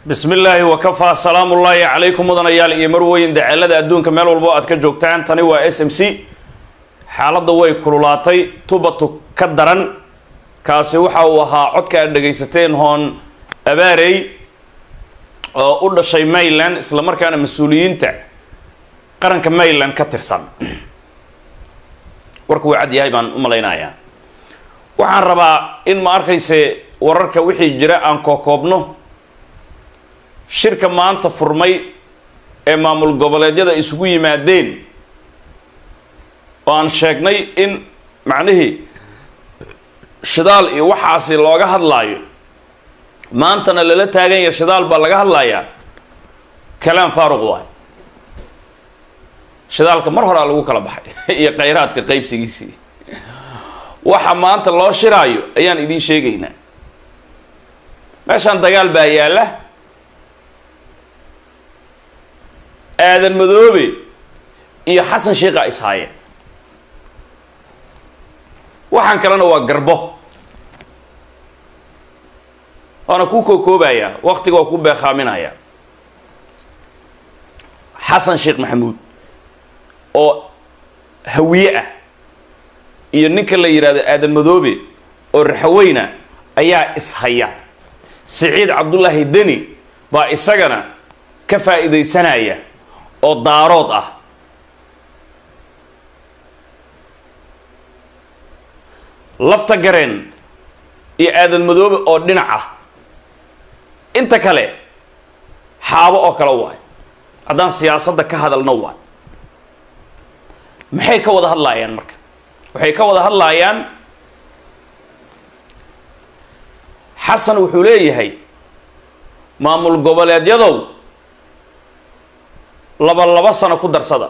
bismi illaahi wakafaa salaamu ullaahi calaykum mudanayaal iyo marweyn daceelada adduunka meel walbo aad ka joogtaan tani waa s m c xaaladda way kululaatay tubatu ka daran kaasi waxa uu ahaa codka aad dhegaysateen hoon abaarey oo u dhashay mayland isla markaana mas-uuliyiinta qaranka mayland ka tirsan warku waa cad yahay baan u malaynayaa waxaan rabaa in ma arkayse wararka wixii jira aan kookoobno shirka maanta furmay ee maamul goboleedyada isugu yimaadeen oo aan sheegnay in macnihii shidaal iyo waxaasi looga hadlaayo maantana lala taagan yahay shidaal baa laga hadlayaa kalaam faaruq waay shidaalka mar horaa lagu kala baxay iyo khayraadka qaybsigiisii waxa maanta loo shiraayo ayaan idiin sheegaynaa meeshaan dagaal baa yaalla aadan madoobe iyo xasan sheikha ishaayeen waxaan kalena waa garbo waana ku kookoobayaa waktiga waa ku beekaaminaya xasan sheekh maxamuud oo hawiye ah iyo ninka la yidhaahdo aadan madoobe oo raxaweyna ayaa ishaya siciid cabdullaahi deni baa isagana ka faa'iidaysanaya oo daarood ah lafta gareen iyo aadan madoobe oo dhinac ah inta kale xaabo oo kale waay haddaan siyaasadda ka hadalno waay maxay ka wada hadlaayaan marka waxay ka wada hadlaayaan xasan wuxuu leeyahay maamul goboleedyadow laba laba sano ku darsada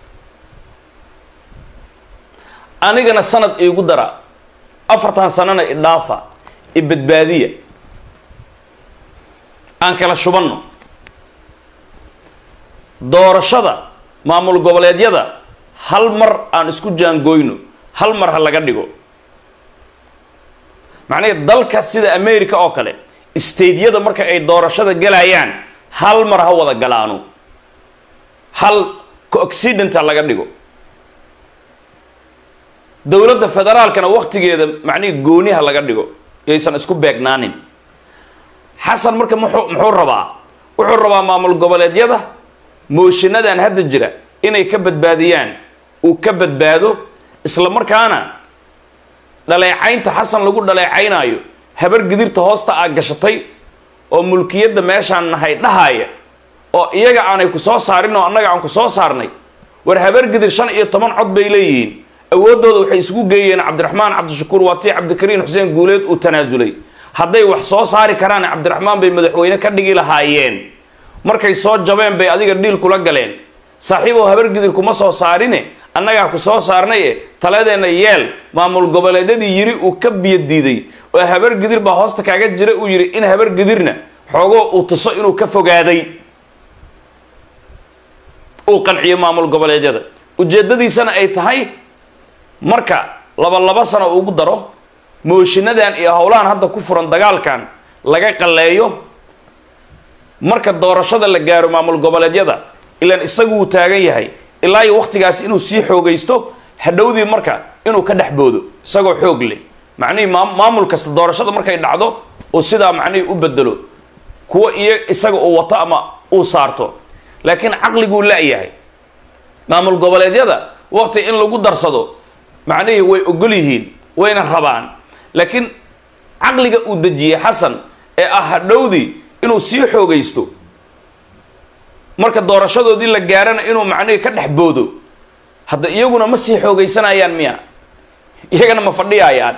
anigana sanad iigu dara afartan sanona idhaafa i badbaadiya aan kala shubanno doorashada maamul goboleedyada hal mar aan isku jaangoyno hal mar ha laga dhigo macnaheed dalka sida america oo kale stadeyada marka ay doorashada galayaan hal mar ha wada galaano hal co-occidenta laga dhigo dowladda federaalkana waktigeeda macnihii gooniha laga dhigo yaysan isku beegnaanin xasan marka muxuu muxuu rabaa wuxuu rabaa maamul goboleedyada mooshiinadan hadda jira inay ka badbaadiyaan uu ka badbaado isla markaana dhaleecaynta xasan lagu dhaleecaynaayo habar gidirta hoosta aa gashatay oo mulkiyadda meeshaan nahay dhahaaya oo iyaga aanay ku soo saarin oo annaga aan ku soo saarnay war habar gidir shan iyo toban cod bay leeyihiin awooddooda waxay isugu geeyeen cabdiraxmaan cabdishakuur waa tii cabdikariin xuseen guuleed uu tanaasulay hadday wax soo saari karaan cabdiraxmaan bay madaxweyne ka dhigi lahaayeen markay soo jabeen bay adiga dhiil kula galeen saaxiibow habargidir kuma soo saarine annagaa ku soo saarnay e taladeenna yeel maamul goboleedyadii yiri uu ka biyo diiday oo habargidir baa hoosta kaaga jira uu yidhi in habargidirna xoogoo uu tuso inuu ka fogaaday uu qanciyo maamul goboleedyada ujeeddadiisana ay tahay marka laba laba sano ugu daro mooshiinadan iyo howlahan hadda ku furan dagaalkan laga qalleeyo marka doorashada la gaaro maamul goboleedyada ilaan isagu uu taagan yahay ilaa iyo waktigaas inuu sii xoogaysto hadhowdii marka inuu ka dhex boodo isagoo xoog leh macnihii maamul kasta doorashada markay dhacdo uu sidaa macnihii u bedelo kuwa iyo isaga uu wato ama uu saarto laakiin caqliguu la-yahay maamul goboleedyada wakti in lagu darsado macnihii way ogol yihiin wayna rabaan laakiin caqliga uu dejiyey xasan ee ah hadhowdii inuu sii xoogaysto marka doorashadoodii la gaarana inuu macnihii ka dhex boodo hadda iyaguna ma sii xoogaysanayaan miya iyagana ma fadhiyayaan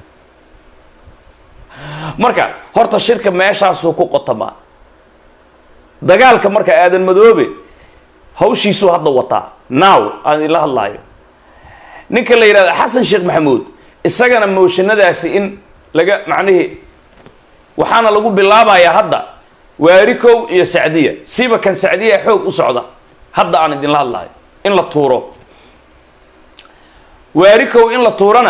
marka horta shirka meeshaasuu ku qotamaa dagaalka marka aadan madoobe hawshiisuu hadda wataa now aan ila hadlaayo ninka la yidhahdo xasan sheekh maxamuud isagana mooshinadaasi in laga macnihii waxaana lagu bilaabayaa hadda waari kow iyo sacdiya siba kan sacdiya xoog u socda hadda aan idinla hadlayo in la tuuro waari kow in la tuurana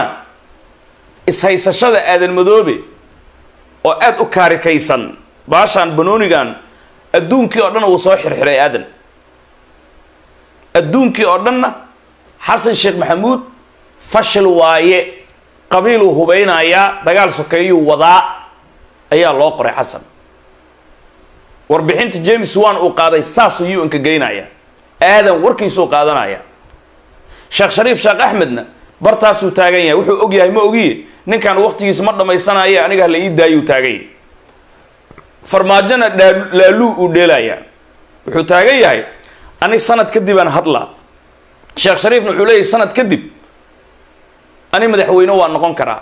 ishaysashada aadan madoobe oo aada u kaarikaysan baashaan banoonigan adduunkii oo dhanna wuu soo xirxiray aadan adduunkii oo dhanna xasan sheekh maxamuud fashil waaye qabiiluu hubaynayaa dagaal sokeeyuu wadaa ayaa loo qoray xasan warbixinta james wan uu qaaday saasuu u nka geynaya aadan warkiisuu qaadanaya sheekh shariif sheekh axmedna bartaasuu taagan yahay wuxuu og yahay ma ogiye ninkan waqtigiisa ma dhammaysanaye aniga la ii daayuu taaganya farmaajona laaluu uu dheelaya wuxuu taagan yahay ani sanad kadib aan hadlaa sheekh shariifna wuxuu leeyahy sanad kadib ani madaxweyne waa noqon karaa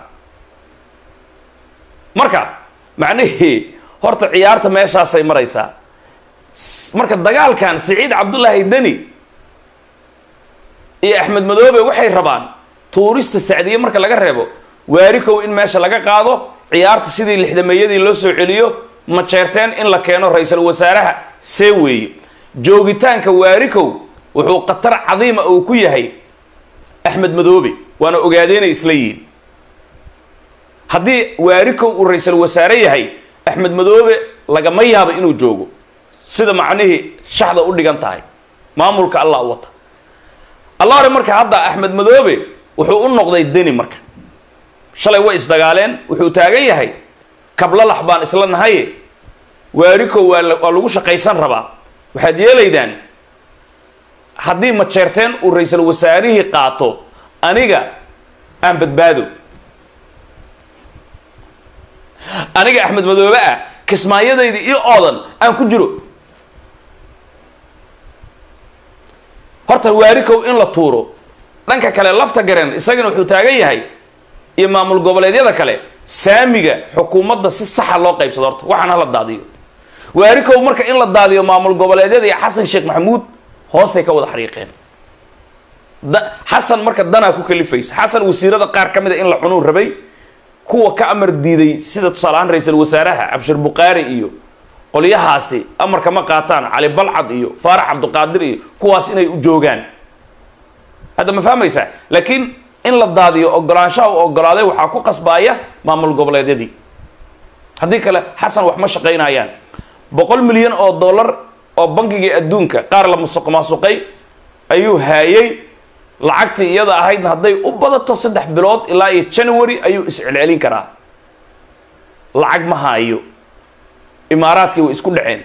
marka macnihii horta ciyaarta meeshaasay maraysaa marka dagaalkan siciid cabdullaahi deni iyo axmed madoobe waxay rabaan tuurista sacdiye marka laga reebo waarikow in meesha laga qaado ciyaarta sidii lixdameeyadii loo soo celiyo majeerteen in la keeno ra-iisul wasaaraha see weeye joogitaanka waarikow wuxuu khatar cadiima uu ku yahay axmed madoobe waana ogaadeynay isla yihiin haddii waarikow uu ra-iisul wasaare yahay axmed madoobe lagama yaabo inuu joogo sida macnihii shaxda u dhigan tahay maamulka allah wata allah hore marka hadda axmed madoobe wuxuu u noqday deni marka shalay way isdagaaleen wuxuu taagan yahay kablalax baan isla nahaye waarikow waa waa lagu shaqaysan rabaa waxaad yeelaydaan haddii majeerteen uu ra-iisul wasaarihii qaato aniga aan badbaado aniga axmed madoobe ah kismaayadayda iyo oodan aan ku jiro horta waarikow in la tuuro dhanka kale lafta garen isagana wuxuu taagan yahay iyo maamul goboleedyada kale saamiga xukuumadda si saxa loo qaybsado horta waxaan hala daadiyo waarikow marka in la daadiyo maamul goboleedyada iyo xasan sheekh maxamuud hoostay ka wada xariiqeen da xasan marka danaa ku kalifaysa xasan wasiirada qaar ka mid a in la cunuu rabay kuwa ka amar diiday sida tusaaleahaan ra-iisul wasaaraha cabshir bukaari iyo qolyahaasi amarka ma qaataan cali balcad iyo faarax cabdiqaadir iyo kuwaas inay u joogaan hadda ma fahmaysaa laakiin in la daadiyo ogolaanshaha u ogolaaday waxaa ku qasbaaya maamul goboleedyadii haddii kale xasan wax ma shaqaynayaan boqol milyan oo dollar oo bankigii adduunka qaar la musuq maasuqay ayuu haayay lacagtii iyada ahaydna hadday u badato saddex bilood ilaa iyo january ayuu iscelcelin karaa lacag ma haayo imaaraadkii way isku dhaceen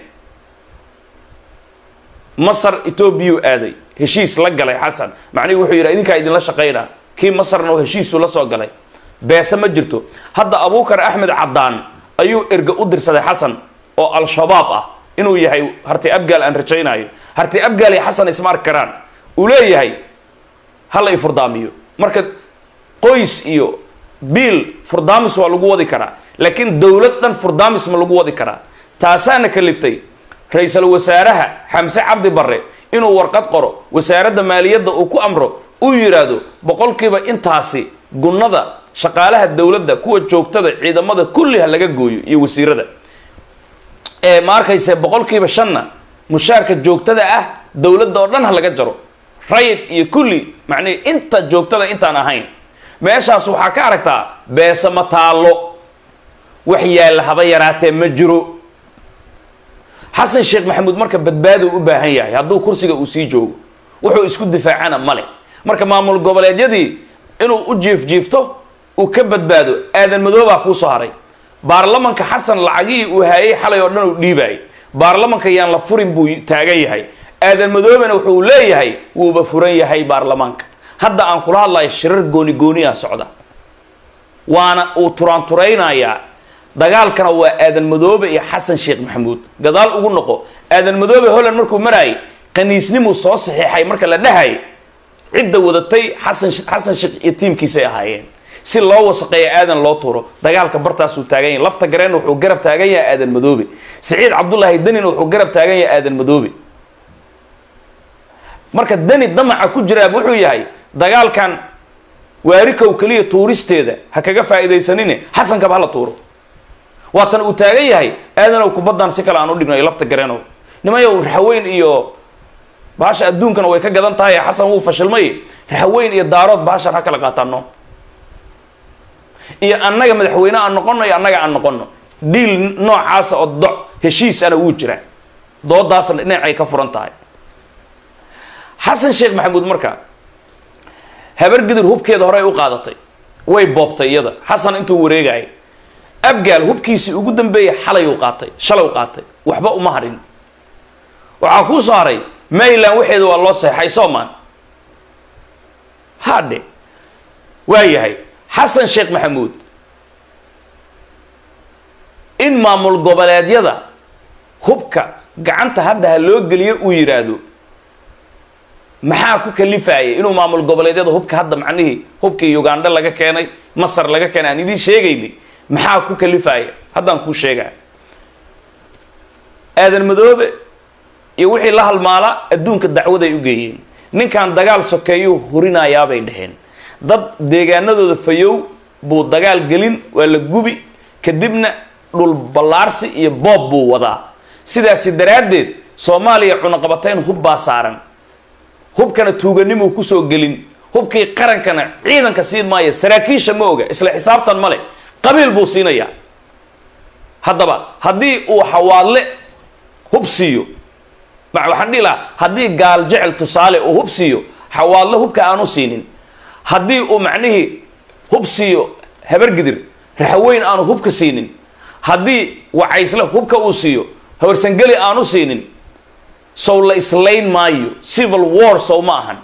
masar etoobiyuu aaday heshiis la galay xasan macnihi wuxuu yidhi idinkaa idinla shaqaynaa kii masarna oo heshiisu la soo galay beese ma jirto hadda abuukar axmed caddaan ayuu erga u dirsaday xasan oo al-shabaab ah inuu yahay harti abgaal aan rajaynayo harti abgaal iyo xasan isma arki karaan uu leeyahay hala i furdaamiyo marka qoys iyo biil furdaamis waa lagu wadi karaa laakiin dowlad dhan furdaamis ma lagu wadi karaa taasaana kaliftay ra-iisul wasaaraha xamse cabdi barre inuu warqad qoro wasaaradda maaliyadda uu ku amro uu yidhaahdo boqolkiiba intaasi gunnada shaqaalaha dowladda kuwa joogtada ciidamada kulli ha laga gooyo iyo wasiirada ee ma arkayse boqolkiiba shanna mushaarka joogtada ah dowladda oo dhan ha laga jaro rayid iyo kulli macnihi inta joogtada intaan ahayn meeshaas waxaa ka aragtaa beese ma taallo wax yaalla haba yaraatee ma jiro xasan sheekh maxamuud marka badbaaduu u baahan yahay hadduu kursiga uu sii joogo wuxuu isku difaacana male marka maamul goboleedyadii inuu u jiifjiifto uu ka badbaado aadan madoobaa kuusoo haray baarlamanka xasan lacagihii uu haayay xalay oo dhan uu dhiibaayay baarlamanka yaan la furin buu taagan yahay aadan madoobena wuxuu leeyahay wuuba furan yahay baarlamaanka hadda aan kula hadlayo shirar gooni gooniyaa socda waana uu turaanturaynayaa dagaalkana waa aadan madoobe iyo xasan sheekh maxamuud gadaal ugu noqo aadan madoobe holland markuu maraayay qaniisnimuu soo saxiixay marka la dhahay cidda wadatay xasan xasan sheekh iyo tiimkiisay ahaayeen si loo wasaqeeya aadan loo tuuro dagaalka bartaasuu taagan yahay lafta gareen wuxuu garab taagan yahay aadan madoobe siciid cabdullaahi denina wuxuu garab taagan yahay aadan madoobe marka deni damaca ku jiraab wuxuu yahay dagaalkan waarikow keliya tuuristeeda ha kaga faa'iidaysanine xasankaba hala tuuro waatan uu taagan yahay aadanow kubaddan si kale aan u dhigno iyo lafta gareenow nimayow raxweyn iyo baasha adduunkana way ka gadan tahay xasan wuu fashilmay raxweyn iyo daarood baashan ha kala qaataano iyo annaga madaxweyne aan noqono iyo annaga aan noqono dhiil noocaasa oo doc heshiis ana wuu jiraa doodaasna dhinacay ka furan tahay xasan sheekh maxamuud marka habar gidir hubkeeda horey u qaadatay way boobtay iyada xasan intuu wareegayay abgaal hubkiisii ugu dambeeyay xalay u qaatay shalay u qaatay waxba uma harin waxaa kuu soo haray mayland waxeeda waa loo seexay soomaan hadhe waa yahay xasan sheekh maxamuud in maamul goboleedyada hubka gacanta hadda ha loo geliyo uu yidhaahdo maxaa ku kalifaya inuu maamul goboleedyada hubka hadda macnihii hubkii ugandha laga keenay masar laga keenay aan idiin sheegaynay maxaa ku kalifaya haddaan kuu sheegaya aadan madoobe iyo wixii la halmaala adduunka dacwaday u geeyeen ninkan dagaal sokeeyuu hurinayaabay dhaheen dad deegaanadooda fayow buu dagaal gelin waa la gubi kadibna dhul ballaarsi iyo boob buu wadaa sidaasi daraaddeed soomaaliya cunaqabatayn hub baa saaran hubkana tuuganimuu kusoo gelin hubkii qarankana ciidanka siin maayo saraakiisha ma oga isla xisaabtan ma leh qabiil buu siinayaa haddaba haddii uu xawaadle hub siiyo ma waxaan dhihi lahaa haddii gaal jecel tusaale uu hub siiyo xawaadle hubka aanu siinin haddii uu macnihii hub siiyo habargidir raxweyn aanu hubka siinin haddii wacaysle hubka uu siiyo hawarsangeli aanu siinin sow la islayn maayo civil war sow ma ahan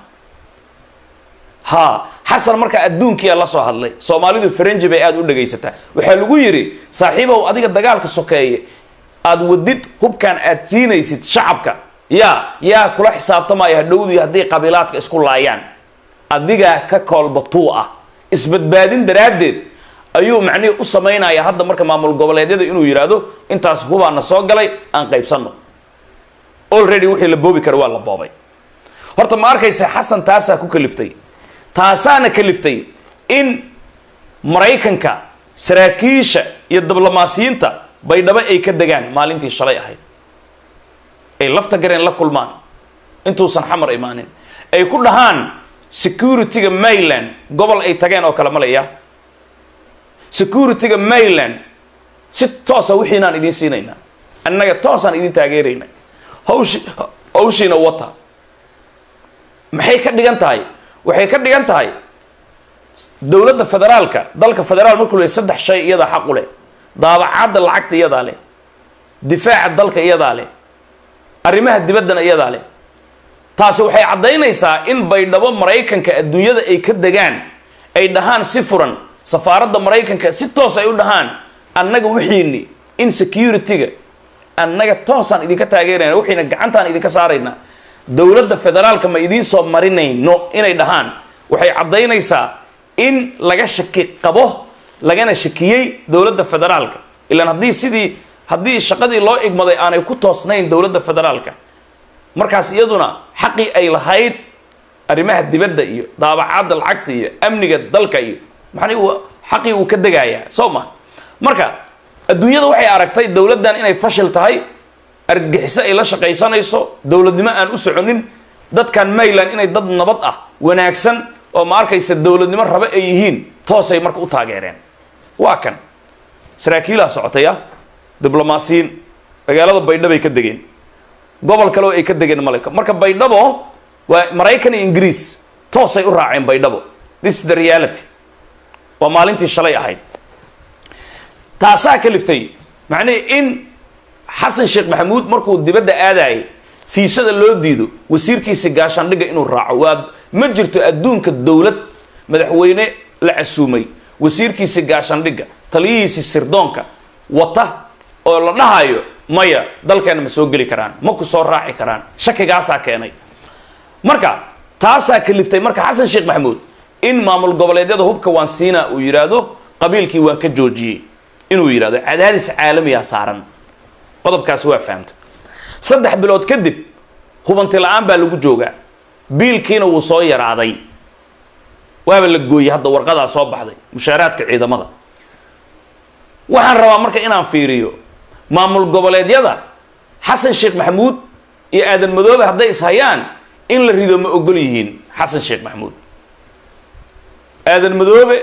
ha xasan markaa adduunkiyaa la soo hadlay soomaalidu faranji bay aada u dhagaysataa waxaa lagu yidhi saaxiibow adiga dagaalka sokeeye aada wadid hubkan aad siinaysid shacabka yaa yaa kula xisaabtamaya hadhowdii haddii qabiilaadka isku laayaan adigaa ka koolbatuu ah isbadbaadin daraaddeed ayuu macnihii u samaynaya hadda marka maamul goboleedyada inuu yidhaahdo intaas hubaana soo galay aan qaybsanno already wixii la boobi kara waa la boobay horta ma arkaysa xasan taasaa ku kaliftay taasaana kaliftay in maraykanka saraakiisha iyo diblomaasiyiinta baydhabo ay ka degaan maalintii shalay ahayd ay lafta gareen la kulmaan intuusan xamar imaanin ay ku dhahaan security-ga mayland gobol ay tageen oo kale malaya security-ga mayland si toosa wixiinaan idiin siinaynaa annaga toosaan idin taageeraynaa hawshi hawshiina wata maxay ka dhigan tahay waxay ka dhigan tahay dowladda federaalka dalka federaal markuu leey saddex shay iyadaa xaq u leh daabacadda lacagta iyadaa leh difaaca dalka iyadaa leh arrimaha dibaddana iyadaa leh taasi waxay caddaynaysaa in baydhabo maraykanka adduunyada ay ka degaan ay dhahaan si furan safaaradda maraykanka si toos ay u dhahaan annaga wixiini in security-ga annaga toosaan idinka taageerayna wixiina gacantaan idinka saaraynaa dowladda federaalka ma idiin soo marinayno inay dhahaan waxay caddaynaysaa in laga shaki qabo lagana shakiyey dowladda federaalka ilaan haddii sidii haddii shaqadii loo igmaday aanay ku toosnayn dowladda federaalka markaas iyaduna xaqii ay lahayd arrimaha dibadda iyo daabacadda lacagta iyo amniga dalka iyo maxani xaqii uu ka degayaa soo ma marka adduunyada waxay aragtay dowladdan inay fashil tahay argagixiso ay la shaqaysanayso dowladnimo aan u soconin dadkan mayland inay dad nabad ah wanaagsan oo ma arkaysa dowladnimo rabo ay yihiin toosay marka u taageereen waa kan saraakiilaa socotay ah diblomaasiyiin magaalada baydhabay ka degeen gobol kale oo ay ka degeen maleka marka baydhabo waa maraykan iyo ingiriis toosay u raaceen baydhabo this is the reality waa maalintii shalay ahayd taasaa ka liftay macnihi in xasan sheekh maxamuud markuu dibadda aadayay fiisada loo diido wasiirkiisi gaashaandhigga inuu raaco waa ma jirto adduunka dowlad madaxweyne la casuumay wasiirkiisi gaashaandhigga taliyihiisi sirdoonka wata oo la dhahayo maya dalkeena ma soo geli karaan ma ku soo raaci karaan shakigaasaa keenay marka taasaa kaliftay marka xasan sheekh maxamuud in maamul goboleedyada hubka waan siinaa uu yidhaahdo qabiilkii waan ka joojiyey inuu yidhahdo cadaadis caalamiyaa saaran qodobkaasi waa fahamtay saddex bilood kadib hubanti la-aan baa lagu joogaa biilkiina wuu soo yaraaday waaba la gooyey hadda warqadaa soo baxday mushaaraadka ciidamada waxaan rabaa marka inaan fiiriyo maamul goboleedyada xasan sheekh maxamuud iyo aadan madoobe hadday ishayaan in la rido ma ogol yihiin xasan sheekh maxamuud aadan madoobe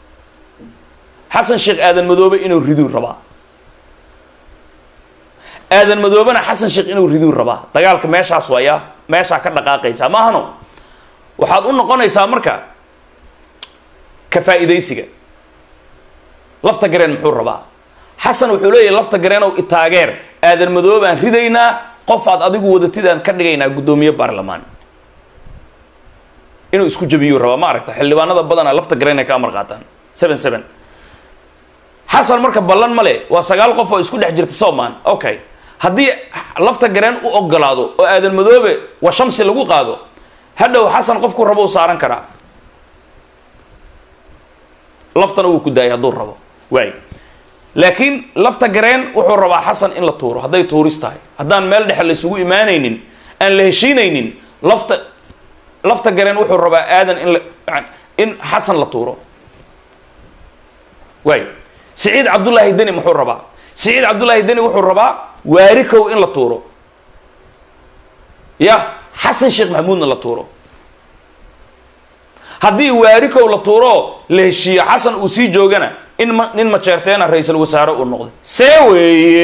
xasan sheekh aadan madoobe inuu riduu rabaa aadan madoobena xasan sheekh inuu riduu rabaa dagaalka meeshaas waaya meeshaa ka dhaqaaqaysaa maahano waxaad u noqonaysaa marka ka faa'iidaysiga lafta gareen muxuu rabaa xasan wuxuu leeyahay lafta gareenow itaageer aadan madoobaan ridaynaa qof aad adigu wadatidaan ka dhigaynaa guddoomiye baarlamaan inuu isku jabiyuu rabaa ma aragta xildhibaanada badanaa lafta gareen ay ka amar qaataan seven seven xasan marka ballan ma le waa sagaal qof oo isku dhex jirta soman okay haddii lafta gareen u ogolaado oo aadan madoobe waa shamsi lagu qaado hadhow xasan qofku rabo u saaran karaa laftana wuu ku daayay hadduu rabo waay laakiin lafta gareen wuxuu rabaa xasan in la tuuro hadday tuuris tahay haddaan meel dhexe la isugu imaanaynin aan la heshiinaynin lafta lafta gareen wuxuu rabaa aadan in la in xasan la tuuro waay siciid cabdullaahi deni muxuu rabaa siciid cabdullaahi deni wuxuu rabaa waarikow in la tuuro ya xasan sheekh maxamuudna la tuuro haddii waarikow la tuuro la heshiiyo xasan uu sii joogana in ma nin majeerteena ra-iisul wasaare uu noqday see weeye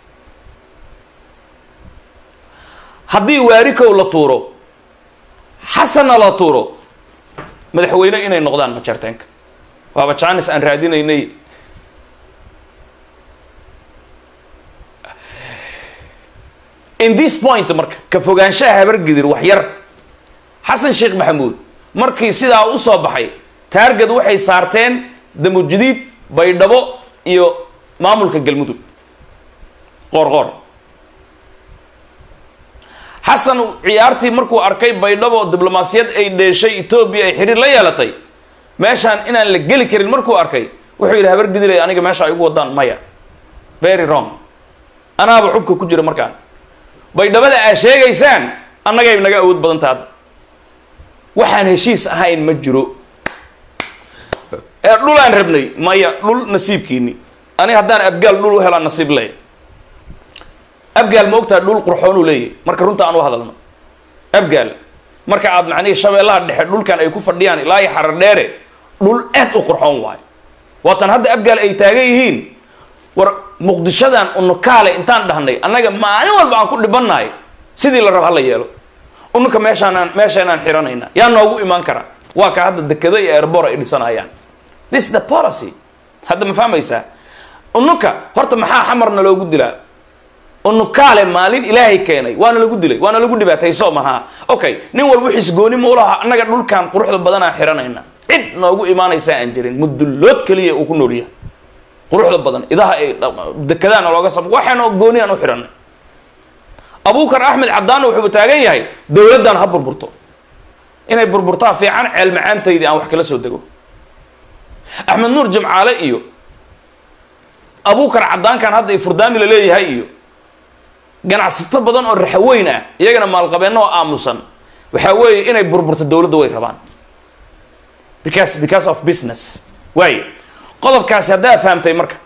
haddii waarikow la tuuro xasanna la tuuro madaxweyne inay noqdaan majeerteenka waaba janis aan raadinaynay in this point marka ka fogaanshaha habargidir wax yar xasan sheekh maxamuud markii sidaa u soo baxay taarged waxay saarteen damujidiid baydhabo iyo maamulka galmudug qoor qoor xasan ciyaartii markuu arkay baydhabo diblomaasiyad ay dheeshay etoobiya ay xidhiir la yeelatay meeshaan inaan la geli karin markuu arkay wuxuu yidhi habargidilay aniga meesha ay ugu wadaan maya very wrong anaaba xubka ku jira markaan baydhabada aa sheegaysaan annagay naga awood badan taha hadda waxaan heshiis ahayn ma jiro ee dhulaan rabnay maya dhul nasiibkiini ani haddaan abgaal dhul u helaan nasiib leey abgaal ma ogtaha dhul qurxoonuu leeyahy marka runta aan u hadalno abgaal marka aad macnihii shabeellaha dhexe dhulkan ay ku fadhiyaan ilaa iyo xarar dheere dhul aad u qurxoon waayo waatan hadda abgaal ay taagan yihiin war muqdishadan unukaale intaan dhahnay annaga maalin walba aan ku dhibannahay sidii la rab hala yeelo ununka meeshaanaan meeshaanaan xiranayna yaa noogu imaan kara waa ka hadda dekado iyo airbor ay dhisanayaan this is the policy hadda ma fahmaysaa ununka horta maxaa xamarna loogu dilaa unukaale maalin ilaahay keenay waana lagu dilay waana lagu dhibaatay soo maha okay nin walba xisgooni ma ulaha annaga dhulkan quruxda badanaa xiranayna cid noogu imaanaysaa aan jirin mudullood keliya uu ku noolyahay quruxda badan idaha ay dekadaana looga sab waxaana gooni aan u xiranay abukar axmed caddaanna wuxuu taagan yahay dowladdan ha burburto inay burburtaa fiican ceel macaantaydii aan wax kala soo dego axmed nuur jimcaale iyo abukar caddaankan hadda i furdaami la leeyahay iyo ganacsato badan oo raxaweyn ah iyagana maalqabeenno oo aamusan waxaa weeye inay burburto dowladda way rabaan because because of business waayo qodobkaasi haddaa fahamtay marka